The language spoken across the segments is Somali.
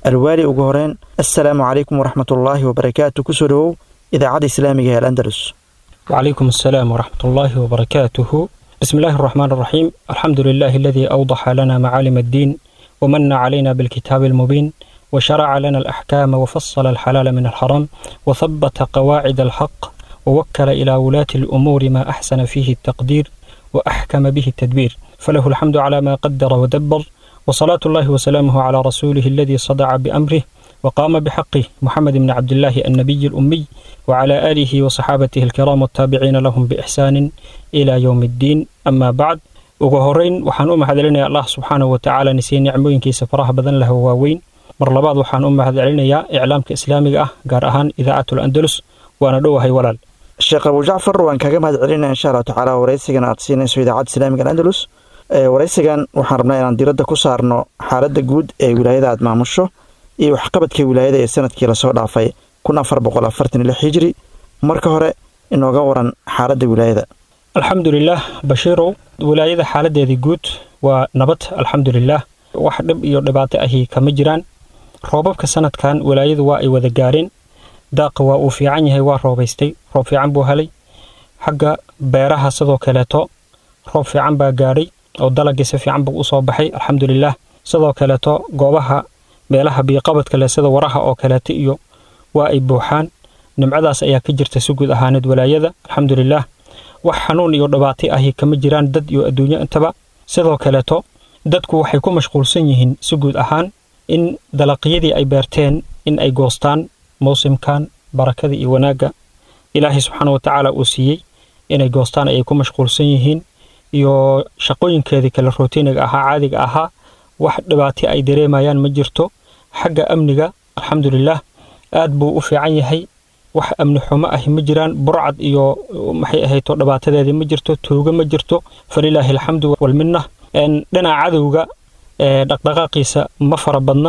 alwaali ugu horeyn assalaamu calaykum waraxmatullaahi wabarakaatu kusoo dhowow idaacadda islaamiga ee alandalus وعليكم السلام ورحمة الله وبركاته بسم الله الرحمن الرحيم الحمد لله الذي أوضح لنا معالم الدين ومن علينا بالكتاب المبين وشرع لنا الأحكام وفصل الحلال من الحرام وثبت قواعد الحق ووكل إلى ولاة الأمور ما أحسن فيه التقدير وأحكم به التدبير فله الحمد على ما قدر ودبر وصلاة الله وسلامه على رسوله الذي صدع بأمره وقام بحقه محمد بن عبد الله النبي الأمي وعلى آله وصحابته الكرام والتابعين لهم بإحسان إلى يوم الدين أما بعد ugu horeyn waxaan u mahadcelinayaa allah subxaanahu watacaala nisiyey nicmooyinkiisa faraha badan leh oo waaweyn mar labaad waxaan u mahadcelinayaa iclaamka islaamiga ah gaar ahaan idaacatul andalus waana dhowahay walaal sheekh abu jacfar waan kaaga mahad celinaya insha allahu tacaala waraysigan aad siinayso idaacadda islaamiga alandalus waraysigan waxaan rabnaa inaan diradda ku saarno xaaladda guud ee wilaayada aad maamusho iyo waxqabadka wilaayada ee sanadkii lasoo dhaafay kun afar boqol afartan iyo lix hijri marka hore inooga waran xaaladda wilaayada alxamdulilaah bashiirow wilaayada xaaladeedii guud waa nabad alxamdulilaah wax dhib iyo dhibaato ahi kama jiraan roobabka sanadkan wilaayadu waa ay wada gaareen daaqa waa uu fiican yahay waa roobaystay roob fiican buu helay xagga beeraha sidoo kaleeto roob fiican baa gaadhay oo dalagii si fiican buu usoo baxay alxamdulilaah sidoo kaleeto goobaha meelaha biyoqabadka leh sida waraha oo kaleeto iyo waa ay buuxaan nimcadaas ayaa ka jirta si guud ahaaneed walaayada alxamdulilaah wax xanuun iyo dhibaato ahi kama jiraan dad iyo adduunyo intaba sidoo kaleeto dadku waxay ku mashquulsan yihiin si guud ahaan in dalaqyadii ay beerteen in ay goostaan mawsimkan barakada iyo wanaagga ilaahay subxaana watacaala uu siiyey inay goostaan ayay ku mashquulsan yihiin iyo shaqooyinkeedii kale rootiniga ahaa caadiga ahaa wax dhibaato ay dareemayaan ma jirto xagga amniga alxamdulilaah aad buu u fiican yahay wax amni xumo ahi ma jiraan burcad iyo maxay ahayto dhibaatadeedii ma jirto tuugo ma jirto falilaahi alxamdu walminna dhinaca cadowga dhaqdhaqaaqiisa ma fara badna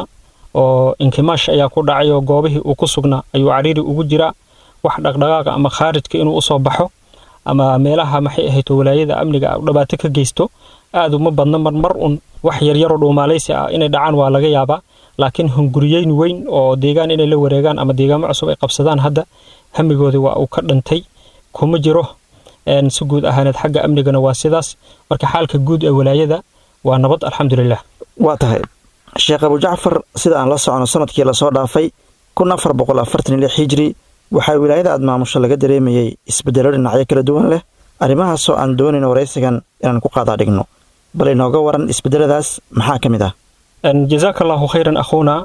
oo inkimaash ayaa ku dhacay oo goobihii uu ku sugnaa ayuu cariiri ugu jiraa wax dhaqdhaqaaqa ama khaarijka inuu usoo baxo ama meelaha maxay ahayto walaayada amniga dhibaato ka geysto aad uma badna marmar un wax yaryaroo dhuumaalaysi ah inay dhacaan waa laga yaabaa laakiin hunguriyeyn weyn oo deegaan inay la wareegaan ama deegaamo cusub ay qabsadaan hadda hamigoodii waa uu ka dhantay kuma jiro si guud ahaaneed xagga amnigana waa sidaas marka xaalka guud ee walaayada waa nabad alxamdulilah waa tahay sheekh abu jacfar sida aan la socono sanadkii lasoo dhaafay kun afar boqol afartan iyo lix hijri waxaa wilaayada aad maamusho laga dareemayey isbeddelo dhinacyo kala duwan leh arrimahaasoo aan doonayn waraysigan inaan ku qaadaa dhigno bal inooga waran isbeddeladaas maxaa ka mid ah jazaaka allahu khayran akhuuna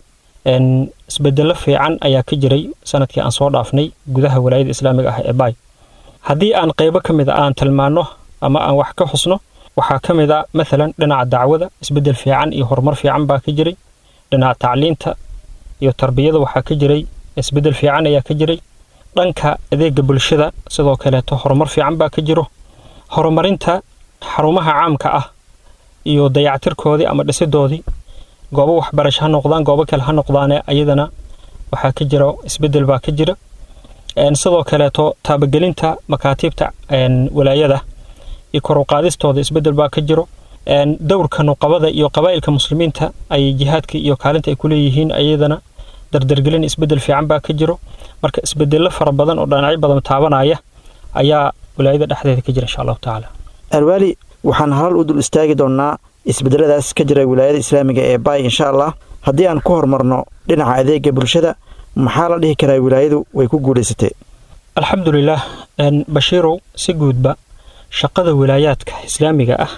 isbedelo fiican ayaa ka jiray sanadkii aan soo dhaafnay gudaha walaayada islaamiga ah ee baay haddii aan qaybo ka mid a aan tilmaanno ama aan wax ka xusno waxaa ka mid a maalan dhinaca dacwada isbedel fiican iyo horumar fiican baa ka jiray dhinaca tacliinta iyo tarbiyada waxaa ka jiray isbedel fiican ayaa ka jiray dhanka adeega bulshada sidoo kaleeto horumar fiican baa ka jiro horumarinta xarumaha caamka ah iyo dayactirkoodii ama dhisidoodii goobo waxbarasho ha noqdaan goobo kale ha noqdaane ayadana waxaa ka jira isbedel baa ka jira sidoo kaleeto taabagelinta makaatiibta walaayada iyo koruqaadistooda isbedel baa ka jiro dowrka nuqabada iyo qabaa'ilka muslimiinta ay jihaadka iyo kaalinta ay ku leeyihiin ayadana dardargelin isbedel fiican baa ka jiro marka isbedelo fara badan oo dhinacyo badan taabanaya ayaa walaayada dhexdeeda ka jira insha allahu tacaala alwaali waxaan halal u dul istaagi doonnaa isbedeladaas ka jira wilaayada islaamiga ee baay insha allah haddii aan ku horumarno dhinaca adeega bulshada maxaa la dhihi karaa wilaayadu way ku guulaysatay alxamdulilaah bashiirow si guudba shaqada wilaayaadka islaamiga ah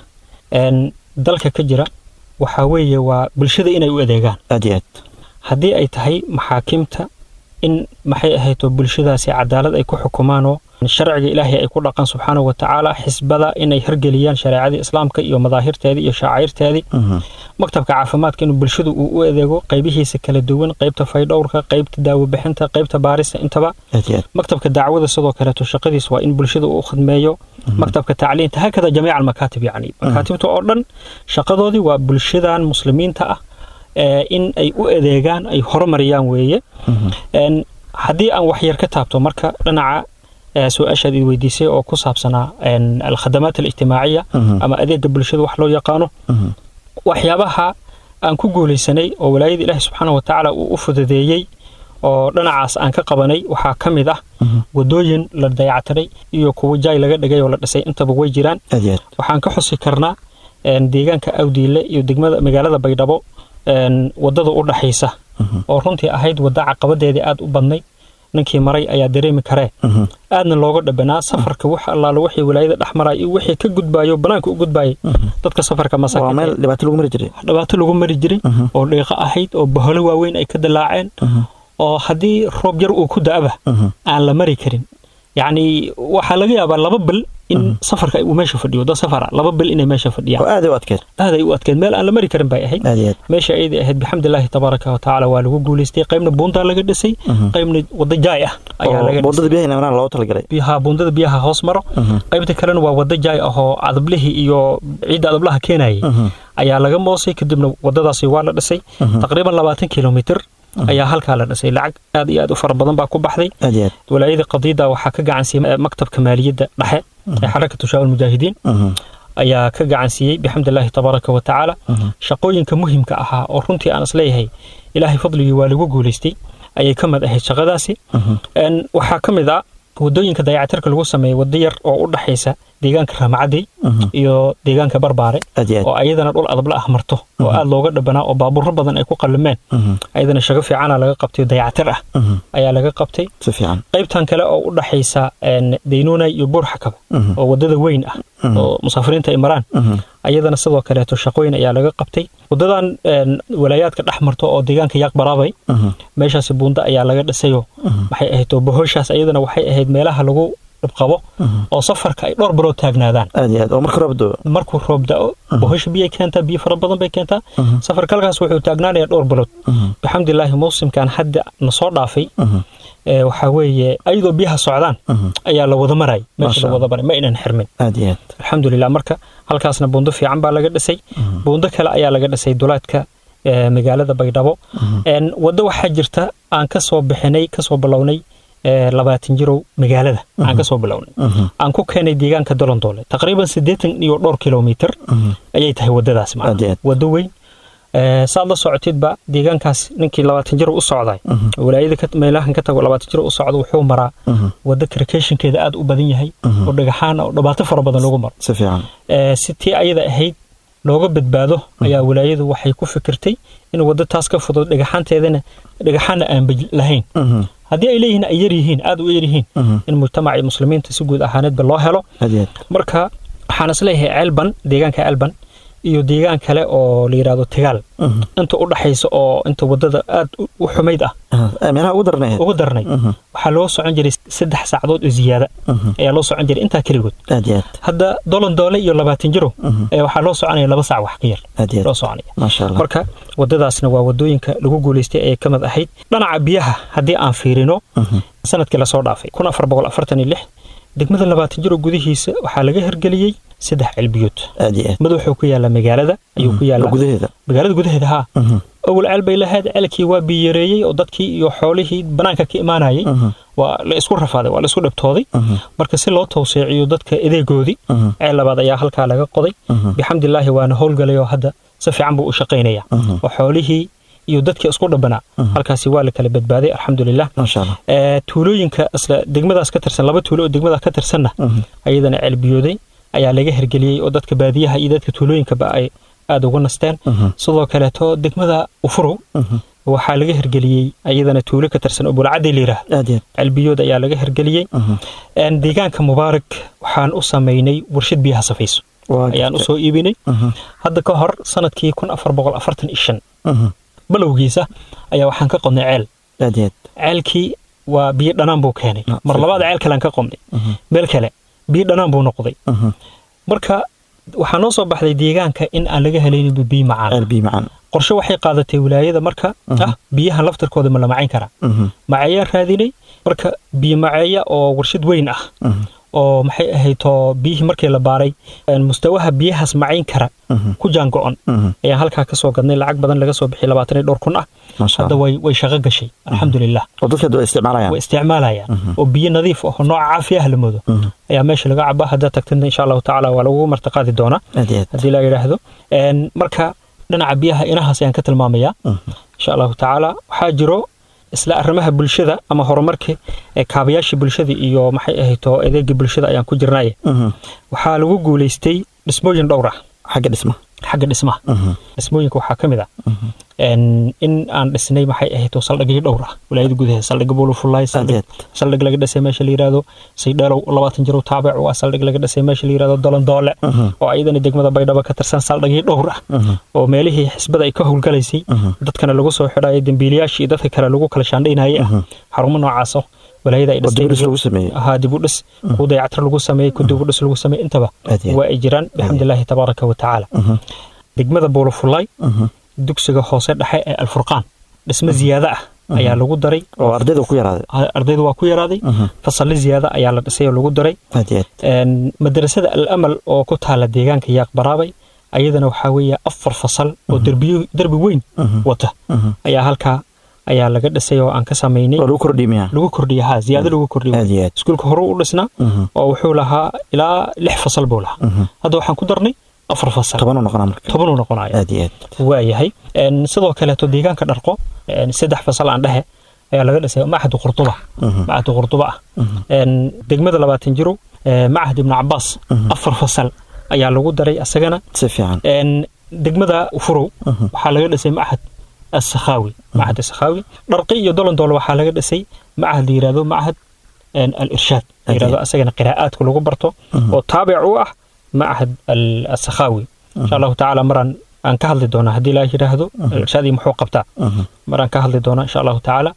dalka ka jira waxaa weeye waa bulshada inay u adeegaan aad iyo aad haddii ay tahay maxaakiimta in maxay ahayto bulshadaasi cadaalad ay ku xukumaanoo sharciga ilaahay ay ku dhaqan subxaanahu watacaala xisbada inay hirgeliyaan shareecadii islaamka iyo madaahirteedii iyo shaacairteedii maktabka caafimaadka inuu bulshadu uu u adeego qaybihiisa kala duwan qaybta faydhowrka qaybta daawobixinta qaybta baarista intaba maktabka dacwada sidoo kaleeto shaqadiis waa in bulshada uu khidmeeyo maktabka tacliinta hakada jamiica almakaatib yacni makaatibta oo dhan shaqadoodii waa bulshadan muslimiinta ah in ay u adeegaan ay horumariyaan weeye haddii aan waxyar ka taabto marka dhinaca su-aashaad id weydiisay oo ku saabsanaa alkhadamaat alijtimaaciya ama adeega bulshada wax loo yaqaano waxyaabaha aan ku guulaysanay oo walaayada ilaahi subxaana wa tacaala uu u fududeeyey oo dhinacaas aan ka qabanay waxaa ka mid ah wadooyin la dayactiray iyo kuwo jaay laga dhigay oo la dhisay intaba way jiraan aad iyo aad waxaan ka xusi karnaa een, deegaanka awdiile iyo degmada magaalada baydhabo een, wadada u dhaxaysa oo runtii ahayd wadda caqabadeedii aad u badnay ninkii maray ayaa dareemi karee Mhm. aadna looga dhabanaa safarka wax allaala wixii walaayada dhex maraya iyo wixii ka gudbaayo banaanka u gudbaayay dadka safarka waa masaakiinta meel dhibaato lagu mari jiray dhibaato lagu mari jiray oo dhiiqo ahayd oo baholo waaweyn ay ka dilaaceen oo haddii roob yar uu ku da'aba aan la mari karin yacni waxaa laga yaabaa laba bil in safarka uu meesha fadhiyo dad safara laba bil inay meesha oo fadhiyaan aad u adkeed aaday u adkeed meel aan la mari karin bay ahayd aad iyo aad meesha ayday ahayd bixamdilaahi tabaaraka wa tacaala waa lagu guulaystay qaybna buundaa laga dhisay qaybna wadda jaay ah ayaa oo laga dhisay buundada biyaha inamnaan loogu talagalay biyaha buundada biyaha hoos maro qaybta kalena waa wadda jaay ah oo adablihii iyo ciidda adablaha keenayay ayaa laga moosay kadibna wadadaasi waa la dhisay taqriiban labaatan kilomitir ayaa halkaa la dhisay lacag aad iyo aad u fara badan baa ku baxday aad iyo aad walaayada qadiida waxaa ka gacansiiyey maktabka maaliyadda dhexe ee xarakatu shaawal mujaahidiin Mhm. ayaa ka gacansiiyey bixamdilaahi tabaaraka wa tacaala shaqooyinka muhimka ahaa oo runtii aan isleeyahay ilaahay fadligii waa lagu guulaystay ayay ka mid ahayd shaqadaasi Een, waxaa ka mid ah wadooyinka dayacatirka lagu sameeyey waddo yar oo u dhaxaysa deegaanka raamacadey iyo deegaanka barbaare aad iyo aad oo ayadana dhul adabla ah marto oo aad looga dhabanaa oo baabuuro badan ay ku qallimeen ayadana shago fiicana laga qabtay dayacatir ah ayaa laga qabtay si fiican qaybtan kale oo u dhaxaysa een, daynuunay iyo buurxakaba oo wadada weyn ah oo musaafiriinta ay maraan ayadana sidoo kaleeto shaqooyin ayaa laga qabtay wadadan een, walaayaadka dhex marto oo deegaanka yaaq baraabay meeshaasi buunda ayaa laga dhisayoo maxay ahayd oo bohoshaas ayadana waxay ahayd meelaha lagu dhibqabo oo safarka ay dhowr bilood taagnaadaan aad iyo aad oo marka roob doo markuu roob da'o bohosha biyay keentaa biyo fara badan bay keentaa safarka halkaas wuxuu taagnaanayaa dhowr bilood bixamdilaahi mawsimkan hadda na soo dhaafay ee, waxaa weeye ayadoo biyaha socdaan ayaa la wada maray meesha Masha la wada maray ma aynan xirmin aad iyo aad alxamdulilah marka halkaasna buundo fiican baa laga dhisay buundo kale ayaa laga dhisay duleedka ee, magaalada baydhabo Een, waddo waxaa jirta aan ka soo bixinay ka soo bilownay ee, labaatan jirow magaalada aan ka soo bilownay aan ku keenay deegaanka dolondoole taqriiban siddeetan iyo dhowr kilomitir ayay tahay waddadaas Aad iyo macna aad. waddo weyn Ee, saad la socotidba deegaankaas ninkii labaatan jiro u socday walaayada ka- meelahan ka tago labaatan jiro u socda wuxuu maraa waddo karkashinkeeda aad u badan yahay oo dhagaxaan oo dhibaato fara badan lagu maro si fiican Ee, si tii ayada ahayd looga badbaado ayaa walaayadu waxay ku fikirtay in waddo taas ka fudud dhagaxaanteedana dhagaxaanna aan baj lahayn haddii ay leeyihiin ay yar yihiin aad u yar yihiin in mujtamacii muslimiinta si guud ahaaneedba loo helo aad iyo aad marka waxaan isleeyahay ceelban deegaanka ceelban iyo deegaan kale oo la yidhaahdo tegaal inta u dhaxaysa oo inta waddada aad u- u xumayd ah Ah, meelaha ugu darnay ugu darnay waxaa loo socon jiray saddex saacadood oo ziyaada ayaa loo socon jiray intaa keligood aad iyo aad hadda dolon doole iyo labaatan jiro ee waxaa loo soconaya laba saac wax ka yar aad iyo loo aad soconaya maasha allah marka waddadaasna waa waddooyinka lagu guulaystay ayay ka mid ahayd dhinaca biyaha haddii aan fiirino sanadkii lasoo dhaafay kun afar boqol afartan iyo lix degmada labaatan jiro gudihiisa waxaa laga hirgeliyey saddex ceelbiyood aad iyo aad mid wuxuu ku yaallaa magaalada ayuu ku oo yaallaa gudaheeda magaalada gudaheeda haa awal ceel bay lahayd ceelkii waa biyareeyey oo dadkii iyo xoolihii banaanka ka imaanayay waa la isku rafaaday waa la isku dhibtooday marka si loo tawseeciyo dadka edeegoodii ceel labaad ayaa halkaa laga qoday bixamdilaahi waana howlgalay oo hadda si fiican buu u shaqaynaya oo xoolihii iyo dadkii isku dhabanaa halkaasi waa la kala badbaaday alxamdulilah maasha allah Ee, tuulooyinka isla degmadaas ka tirsan laba tuulo oo degmadaas ka tirsanna ayadana ceelbiyooday ayaa laga hirgeliyey oo dadka baadiyaha iyo dadka tuulooyinkaba ay aada uga nasteen sidoo kaleeto degmada ufurow waxaa laga hirgeliyey ayadana tuulo ka tirsan oo bulcadii layidhaah aad iyo aad ceelbiyood ayaa laga hirgeliyey Een, deegaanka mubaarak waxaan u samaynay warshad biyaha safayso waa ayaan jirta. usoo iibinay hadda ka hor sanadkii kun afar boqol afartan iyo shan Mhm. balowgiisa ayaa waxaan ka qodnay ceel aad iyo aad ceelkii waa biyo dhanaan buu keenay Ah, mar si labaad ceel kalean ka qodnay meel kale biyo dhanaan buu noqday Mhm. marka waxaa noo soo baxday deegaanka in aan laga helaynin biyo macaan ceel biyo macaan qorshe waxay qaadatay wilaayada marka ah biyahan laftarkooda ma la macayn karaa Mhm. maceeyaan raadinay marka biyo maceeya oo warshad weyn ah Mhm. oo maxay ahaydoo biyihii markii la baaray een, mustawaha biyahaas macayn kara Mhm. ku jaango-on Mhm. ayaan halkaa ka soo gadnay lacag badan laga soo bixiyay labaatan iyo dhowr kun ah maasha hadda allah way way shaqo gashay alxamdulilah oo dadka hadda way isticmaalayaan way isticmaalayaan oo biyo nadiif ah oo nooca caafiyaha la moodo ayaa meesha laga cabaa haddaa tagtidna insha allahu tacaala waa lagu martiqaadi doonaa aad iyo aad haddii la yidhaahdo Een, marka dhinaca biyaha inahaas ayaan ka tilmaamayaa insha allahu tacaala waxaa jiro isla arrimaha bulshada ama horumarka ee kaabayaasha bulshada iyo maxay ahayto adeega bulshada ayaan ku jirnaaye waxaa lagu guulaystay dhismooyin dhowr ah xagga dhisma xagga dhismaha dhismooyinka waxaa ka mid ah in aan dhisnay maxay ahayto saldhigyo dhowr ah wilaayada gudaheeda saldhig bulufulay saldhig laga dhisay meesha la yidhaahdo saydheelow labaatan jiro taabic u ah saldhig laga dhisay meesha la yidhahdo dolandoole oo ayadana degmada baydhabo ka tirsan saldhigyo dhowr ah oo meelihii xisbada ay ka howlgalaysay dadkana lagu soo xidhayo dembiilayaashii dadka kale lagu kala shaandhaynayay ah xarumo noocaasoo walaayada ay dhistay dib u dhis ku dayactir lagu sameeyey ku dib u dhis lagu sameeyey intaba waa ay jiraan bixamdillaahi tabaaraka wa tacaala degmada buulufulay dugsiga hoose dhexe ee alfurqaan dhismo ziyaado ah ayaa lagu daray oo ardayda ku yaraaday ardayda waa ku yaraaday fasalli ziyaado ayaa la dhisay oo lagu daray madrasada al amal oo ku taala deegaanka yaaq baraabay ayadana waxaa weeye afar fasal oo derbiyo derbi weyn wata ayaa halkaa ayaa laga dhisay oo aan ka samaynay lagu kordhiya lagu kordhiya ha ziyaado lagu kordhiya iskuulka hore u dhisnaa oo wuxuu lahaa ilaa lix fasal buu lahaa hadda waxaan ku darnay afar fasal tobanuu noqonaa marka tobanuu noqonaya aad iyo aad waayahay sidoo kaleeto deegaanka dharqo saddex fasal aan dhehe ayaa laga dhisay macahad qurduba macahad qurduba ah degmada labaatan jiro macahad ibnu cabaas afar fasal ayaa lagu daray asagana si fiican degmada furow waxaa laga dhisay macahad asakhawi macahad asakhawi dharqi iyo dolondool waxaa laga dhisay macahad la yirahdo macahad al irshaad la yirahdo asagana qiraa'aadka lagu barto oo taabic u ah macahad asakhawi insha allahu tacaala maraan aan ka hadli doonaa haddii laa yidhaahdo irshaadii muxuu qabtaa maraan ka hadli doonaa insha allahu tacaala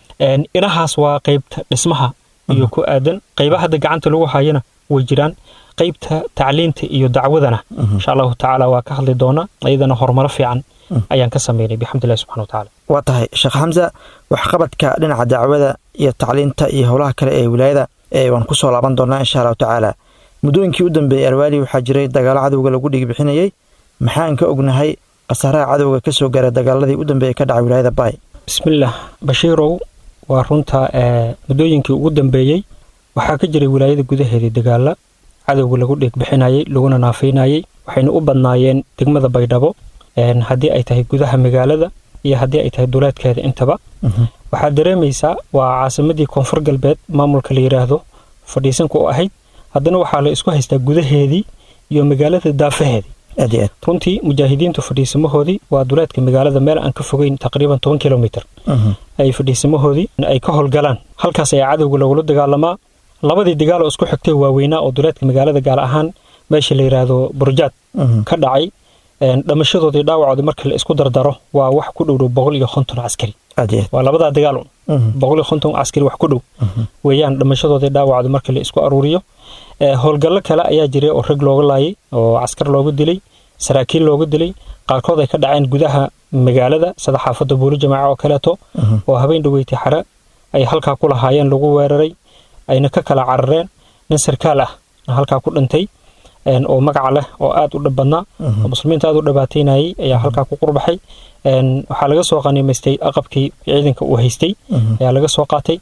inahaas waa qaybta dhismaha iyo ku aadan qaybaha hadda gacanta lagu hayana way jiraan qaybta tacliinta iyo dacwadana insha allahu tacaala waa ka hadli doonaa iyadana horumaro fiican ayaan ka sameynay bixamdillahi subxana watacaala waa tahay sheekh xamsa waxqabadka dhinaca dacwada iyo tacliinta iyo howlaha kale ee wilaayada waan ku soo laaban doonaa insha allahu tacaala muddooyinkii u dambeeyey arwaali waxaa jiray dagaalo cadowga lagu dhigbixinayey maxaan ka ognahay khasaaraha cadowga ka soo gaaray dagaaladii u dambeeyey ka dhacay wilaayada baay bismillaah bashiirow waa runta muddooyinkii ugu dambeeyey waxaa ka jiray wilaayada gudaheedii dagaala cadowga lagu dhiigbixinayey laguna naafaynayey waxayna u badnaayeen degmada baydhabo haddii ay tahay gudaha magaalada iyo haddii ay tahay duleedkeeda intaba waxaad dareemaysaa waa caasimadii koonfur galbeed maamulka la yidhaahdo fadhiisanka u ahayd haddana waxaa la isku haystaa gudaheedii iyo magaalada daafaheedii runtii mujaahidiintu fadhiisamahoodii waa duleedka magaalada meel aan ka fogeyn taqriiban toban kilomitr ay fadhiisamahoodii ay ka howlgalaan halkaas ayaa cadowga lagula dagaalamaa labadii dagaal oo isku xigtay waaweynaa oo duleedka magaalada gaar ahaan meesha la yidhaahdo burjaad ka dhacay dhamashadoodii dhaawacoodii marka la isku dardaro waa wax ku dhowdhow boqol iyo konton caskari waa labadaa dagaal boqol iyo konton caskari wax ku dhow weeyaan dhamashadoodii dhaawacoodii marka la isku aruuriyo howlgallo kale ayaa jiray oo rag looga laayay oo caskar looga dilay saraakiil looga dilay qaarkood ay ka dhaceen gudaha magaalada sida xaafadda buuli jamaaca oo kaleeto oo habeen dhaweytay xare ay halkaa ku lahaayeen lagu weeraray ayna ka kala carareen nin sarkaal ah halkaa ku dhintay oo magaca leh oo aad u dhib badnaa oo muslimiinta aad u dhibaataynayay ayaa halkaa ku qurbaxay waxaa laga soo qaniimaystay aqabkii ciidanka uu haystay ayaa laga soo qaatay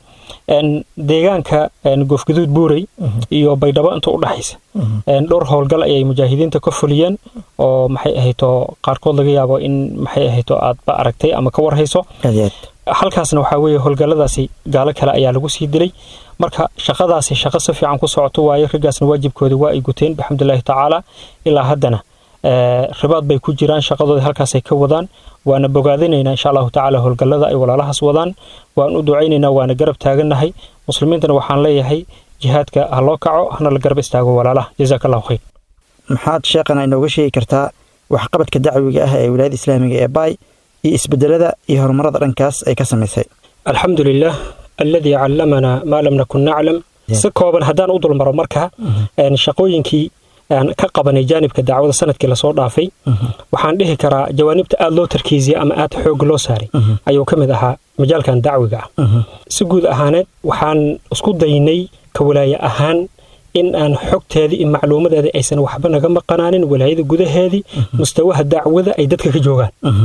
deegaanka goofgaduud buurey iyo baydhabo inta u dhaxaysa dhowr howlgal ayay mujaahidiinta ka fuliyeen oo maxay ahayto qaarkood laga yaabo in maxay ahayto aadba aragtay ama ka warhayso halkaasna waxaa weeye howlgalladaasi gaalo kale ayaa lagu sii dilay marka shaqadaasi shaqo si fiican ku socoto waaye raggaasna waajibkooda waa ay guteen bixamdullaahi tacaala ilaa haddana ribaad bay ku jiraan shaqadooda halkaasay ka wadaan waana bogaadinaynaa insha allahu tacaala howlgallada ay walaalahaas wadaan waan u ducaynaynaa waana garab taagannahay muslimiintana waxaan leeyahay jihaadka ha loo kaco hana la garab istaago walaalaha jazaak allahu khayr maxaad sheekhana inooga sheegi kartaa waxqabadka dacwiga ah ee wilaayada islaamiga ee baay iyo isbedelada iyo horumarada dhankaas ay ka samaysay alxamdu lilah alladii callamanaa maa lam nakun naclam si kooban haddaan u dulmaro marka shaqooyinkii aan ka qabanay jaanibka dacwada sanadkii lasoo dhaafay waxaan dhihi karaa jawaanibta aad loo tarkiisiyey ama aad xoog loo saaray ayuu ka mid ahaa majaalkan dacwiga ah si guud ahaaneed waxaan isku daynay ka walaaye ahaan in aan xogteedii iyo macluumadeedii aysan waxba naga maqanaanin walaayada gudaheedii mustawaha dacwada ay dadka ka joogaan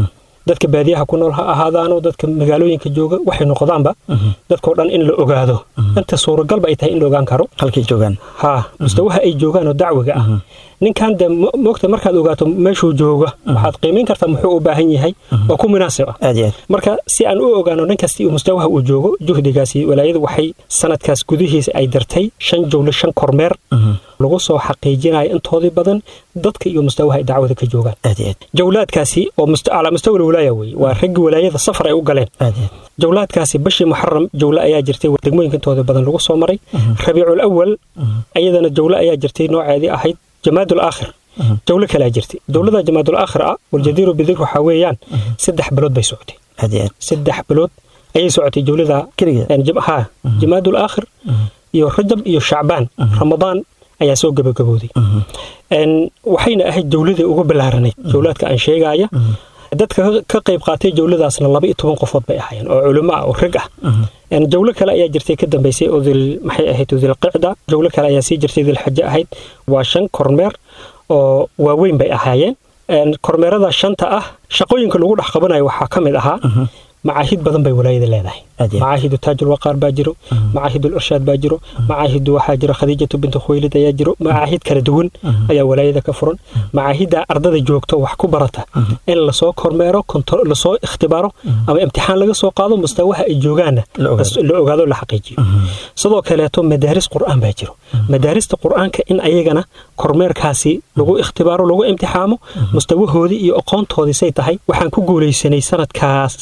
dadka baadiyaha ku nool ha ahaadaano dadka magaalooyinka jooga waxay noqdaanba dadkao dhan in la ogaado inta suuragalba ay tahay in la ogaan karo halkay joogaan ha mustawaha ay joogaan oo dacwiga ah ninkan de moogta markaad ogaato meeshuu jooga waxaad qiimayn kartaa muxuu u baahan yahay oo ku munaasib ah aad iyo aad marka si aan u ogaano nin kasti mustawaha uu joogo juhdigaasi walaayadu waxay sanadkaas gudihiisa ay dartay shan jowle shan kormeer lagu soo xaqiijinayo intoodii badan dadka iyo mustawaha ay dacwada ka joogaan aad iyo aad jawlaadkaasi oo calaa mustawa walaaya weye waa raggii walaayada safar ay u galeen aad iyo aad jawlaadkaasi bishii muxaram jawle ayaa jirtay degmooyinka intooda badan lagu soo maray rabiicul awal ayadana jawle ayaa jirtay nooceedii ahayd jamaadul aakhir jawlo kalea jirtay jawlada jamaadul aakhir ah waljadiiru bidir waxaa weeyaan saddex bilood bay socotay aad iyo aad saddex bilood ayay socotay jawlada keligeed ha jamaadul aakhir iyo rajab iyo shacbaan ramadaan ayaa soo gabagabooday waxayna ahayd jawladii ugu ballaaranayd jawlaadka aan sheegaya dadka ka qayb qaatay jawladaasna laba iyo toban qofood bay ahaayeen oo culimo ah oo rag ah jawlo kale ayaa jirtay ka dambaysay oo dil maxay ahayd dilqicda jawlo kale ayaa sii jirtay dilxaje ahayd waa shan kormeer oo waaweyn bay ahaayeen kormeerada shanta ah shaqooyinka lagu dhex qabanayo waxaa ka mid ahaa macaahid badan bay walaayada leedahay macaahidu taajul waqaar baa jiro macaahidul irshaad baa jiro macaahidu waxaa jiro khadiijatu bintu khuwaylid ayaa jiro macaahid kala duwan ayaa walaayada ka furan macaahidda ardada joogto wax ku barata in lasoo kormeero lasoo ikhtibaaro ama imtixaan laga soo qaado mustawaha ay joogaanna la ogaado la xaqiijiyo sidoo kaleeto madaaris qur'aan baa jiro madaarista qur'aanka in ayagana kormeerkaasi lagu ikhtibaaro lagu imtixaamo mustawahoodii iyo aqoontoodii say tahay waxaan ku guulaysanay sanadkaas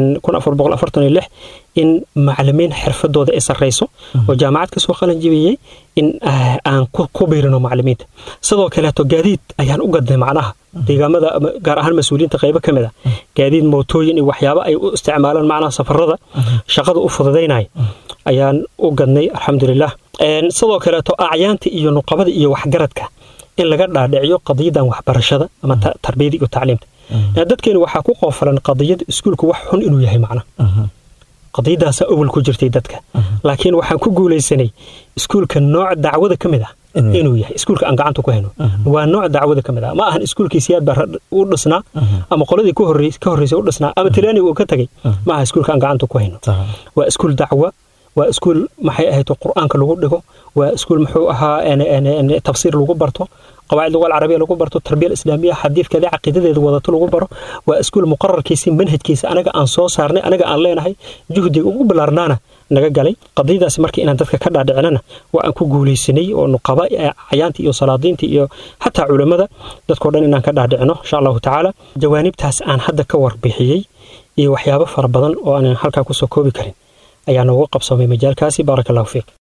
in macalimiin xirfadooda ay sarrayso oo jaamacad ka soo qalan jibiyey in aan ku biirino macalimiinta sidoo kaleeto gaadiid ayaan u gadnay macnaha deegaamada gaar ahaan mas-uuliyiinta qaybo ka mid ah gaadiid mootooyin iyo waxyaabo ay u isticmaalaan macnaha safarada shaqada u fududaynaya ayaan u gadnay alxamdulilah sidoo kaleeto acyaanta iyo nuqabada iyo waxgaradka in laga dhaadhiciyo qadiyadan waxbarashada ama tarbiyada iyo tacliimta dadkeenu waxaa ku qoofalan qadiyada iskuulka wax xun inuu yahay macna qadiyadaasaa awal ku jirtay dadka laakiin waxaan ku guulaysanay iskuulka nooc dacwada ka mid ah inuu yahay iskuulka aan gacanta ku hayno waa nooc dacwada ka mid ah ma ahan iskuulkii siyaad baa u dhisnaa ama qoladii ka horreysay u dhisnaa ama tilaani uu ka tagay ma aha iskuulka aan gacanta ku hayno waa iskuul dacwa waa iskuul maxay ahayd qur'aanka lagu dhigo waa iskuul muxuu ahaa tafsiir lagu barto qawaacid lugal carabiya lagu barto tarbiya islaamiya xadiidkeeda caqiidadeeda wadato lagu baro waa iskuul muqararkiisa manhajkiisa anaga aan soo saarnay anaga aan leenahay juhdiga ugu ballaarnaana naga galay qadiyadaasi marka inaan dadka ka dhaadhicinana waa aan ku guulaysanay oo nuqaba cayaantii iyo salaadiintii iyo xataa culammada dadkao dhan inaan ka dhaadhicino insha allahu tacaala jawaanibtaas aan hadda ka warbixiyey iyo waxyaabo fara badan oo aanan halkaa kusoo koobi karin ayaa noogu qabsamay majaalkaasi baaraka allahu fiik